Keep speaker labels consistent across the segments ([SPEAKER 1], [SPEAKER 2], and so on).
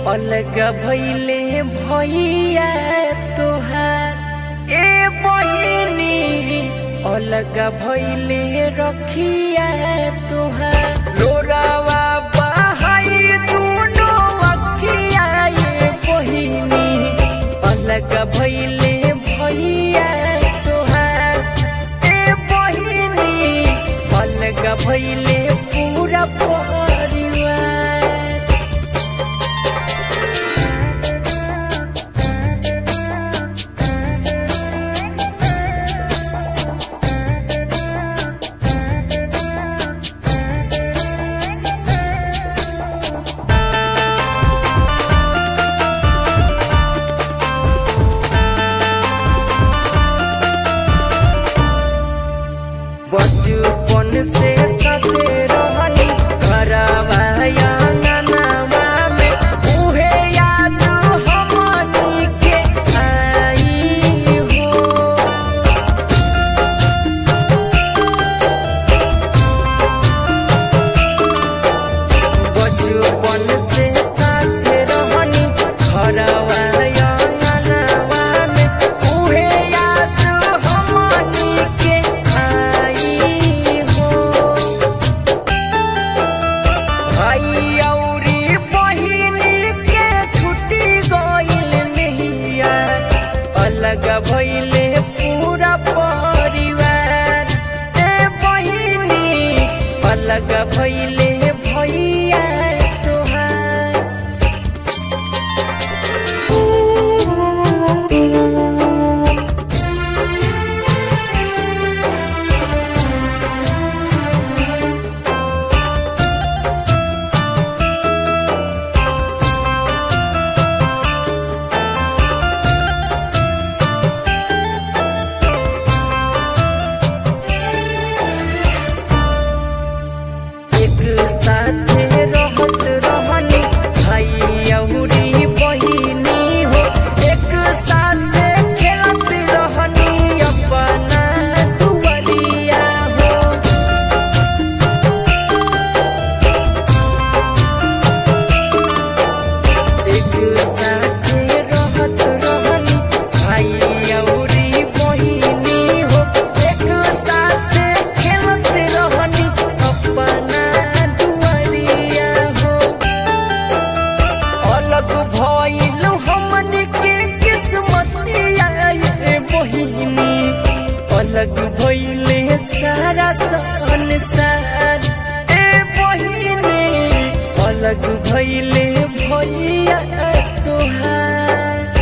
[SPEAKER 1] अलग भैले भैया तोहार ए बहिनी अलग भैले रखिया तोहार लोरावा बहाई दुनो अखिया ए बहिनी अलग भैले भैया तोहार ए बहिनी अलग भैले पूरा परिवार बचपन से सते रहनी घरवा अंगनवा में उहे याद हमनी के आई हो बचपन से साथे रहनी घरवा अंगनवा में उहे याद हमनी के आई हो भाई औरी बहिनी के छुट्टी गइल नहिया अलग भइले पूरा परिवार ए बहिनी अलग भइले भैया तोहार एक साथे रहत रहनी भाई औरी बहिनी हो एक साथे खेलत रहनी अपना दुआरिया हो एक साथे रहत रहनी भाई औरी बहिनी हो एक साथे खेलत रहनी अपना दुआरिया हो अलग भइल हमनी के किस्मतिया ये बहिनी अलग भइले सारा संसार ए बहिनी अलग भइले भैया तोहार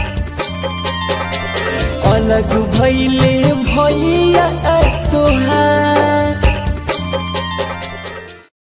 [SPEAKER 1] अलग भइले भैया तोहार